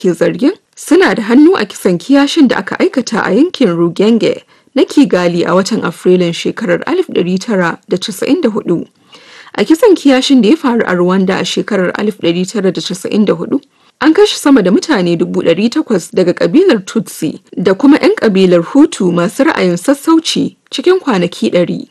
ke zargin suna da hannu a kisan kiyashin da aka aikata a yankin Rugenge na Kigali a watan Afrilun shekarar 1994. A kisan kiyashin da ya faru a Rwanda a shekarar 1994, an kashe sama da mutane 800 daga kabilar Tutsi da kuma 'yan kabilar Hutu masu ra'ayin sassauci cikin kwanaki 100.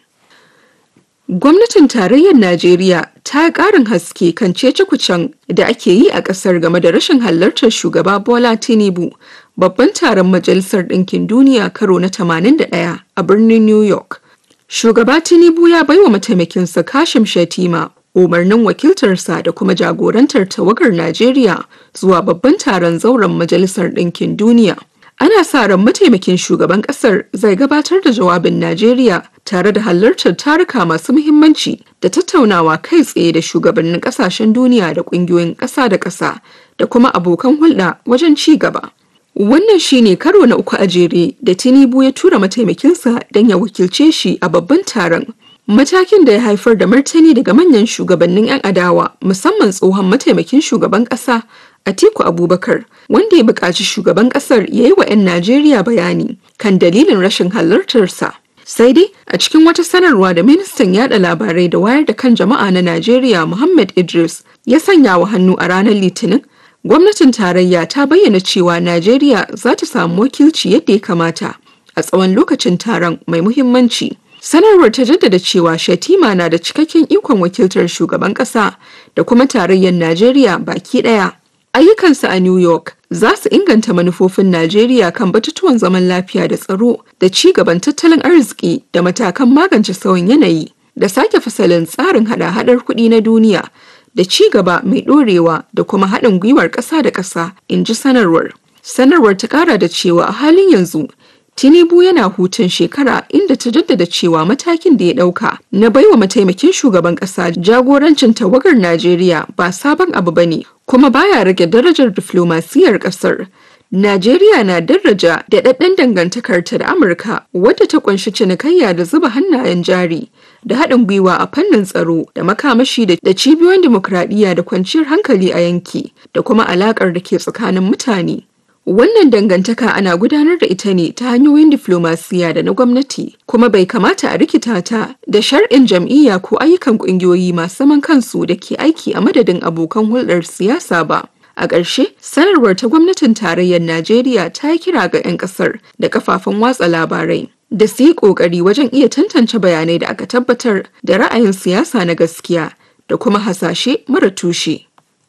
Gwamnatin tarayyar Najeriya ta yi ƙarin haske kan cece-kucen da ake yi a ƙasar game da rashin halartar shugaba Bola Tinubu babban taron Majalisar Ɗinkin Duniya karo na 81 a birnin New York. Shugaba Tinubu ya baiwa mataimakinsa Kashim Shatima umarnin wakiltarsa da kuma jagorantar tawagar Najeriya zuwa babban taron zauren Majalisar Ɗinkin Duniya. Ana sa ran mataimakin shugaban ƙasar zai gabatar da jawabin Najeriya tare da halartar taruka masu muhimmanci da tattaunawa kai tsaye da shugabannin ƙasashen duniya da ƙungiyoyin ƙasa da ƙasa da kuma abokan hulɗa wajen ci gaba. Wannan shine karo na uku a jere da Tinubu ya tura mataimakinsa don ya wakilce shi a babban taron. Matakin da ya haifar da martani daga manyan shugabannin 'yan adawa musamman tsohon mataimakin shugaban ƙasa Atiku Abubakar wanda ya buƙaci shugaban ƙasar ya yi wa 'yan Najeriya bayani kan dalilin rashin halartarsa. Sai dai a cikin wata sanarwa da ministan yada labarai da wayar da kan jama'a na Najeriya Muhammad Idris ya sanya wa hannu a ranar Litinin, gwamnatin tarayya ta bayyana cewa Najeriya za ta samu wakilci yadda ya kamata a tsawon lokacin taron mai muhimmanci. Sanarwar ta jaddada cewa Shatima na da cikakken ikon wakiltar shugaban ƙasa da kuma tarayyar Najeriya baki ɗaya. Ayyukansa a New York za su inganta manufofin Najeriya kan batutuwan zaman lafiya da tsaro da ci gaban tattalin arziki da matakan magance sauyin yanayi da sake fasalin tsarin hada-hadar kuɗi na duniya da ci gaba mai ɗorewa da kuma haɗin gwiwar ƙasa da ƙasa, in ji sanarwar. Sanarwar ta ƙara da cewa a halin yanzu Tinubu yana hutun shekara inda ta jaddada cewa matakin da ya ɗauka na baiwa mataimakin shugaban ƙasa jagorancin tawagar Najeriya ba sabon abu bane kuma baya rage darajar diflomasiyar ƙasar. Najeriya na daraja da ɗaɗɗen dangantakarta da Amurka wadda ta ƙunshi cinikayya da zuba hannayen jari da haɗin gwiwa a fannin tsaro da makamashi da cibiyoyin dimokuraɗiyya da kwanciyar hankali a yanki da kuma alaƙar da ke tsakanin mutane. Wannan dangantaka ana gudanar da ita ne ta hanyoyin diflomasiya da na gwamnati, kuma bai kamata a rikita ta da shar'in jam'iyya ko ayyukan ƙungiyoyi masu zaman kansu da ke aiki a madadin abokan hulɗar siyasa ba. A ƙarshe, sanarwar ta gwamnatin tarayyar Najeriya ta yi kira ga 'yan ƙasar da kafafen watsa labarai da su yi ƙoƙari wajen iya tantance bayanai da aka tabbatar da ra'ayin siyasa na gaskiya da kuma hasashe mara tushe.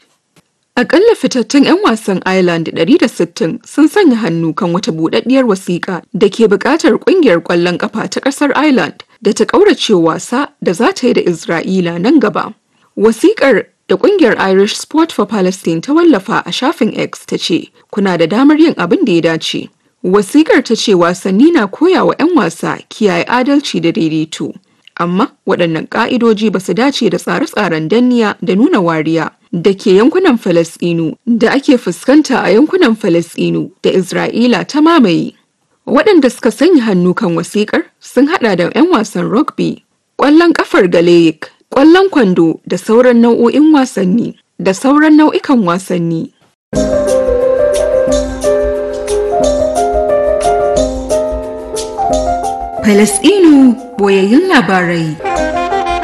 Akalla fitattun 'yan wasan Ireland 160 sun sanya hannu kan wata buɗaɗɗiyar wasiƙa da ke buƙatar ƙungiyar ƙwallon ƙafa ta ƙasar Ireland da ta ƙaurace wasa da za ta yi da Isra'ila nan gaba. Wasiƙar da ƙungiyar Irish Sport for Palestine ta wallafa a shafin X ta ce, kuna da damar yin abin da ya dace. Wasiƙar ta ce wasanni na koya wa 'yan wasa kiyaye adalci da daidaito. Amma waɗannan ƙa'idoji ba su dace da tsare-tsaren danniya da nuna wariya da ke yankunan Falasɗinu da ake fuskanta a yankunan Falasɗinu da Isra'ila ta mamaye. Waɗanda suka sanya hannu kan wasiƙar sun haɗa da 'yan wasan rugby, ƙwallon ƙafar galayik, ƙwallon kwando da sauran nau'o'in wasanni da sauran nau'ikan wasanni. Falasɗinu boyayyun labarai.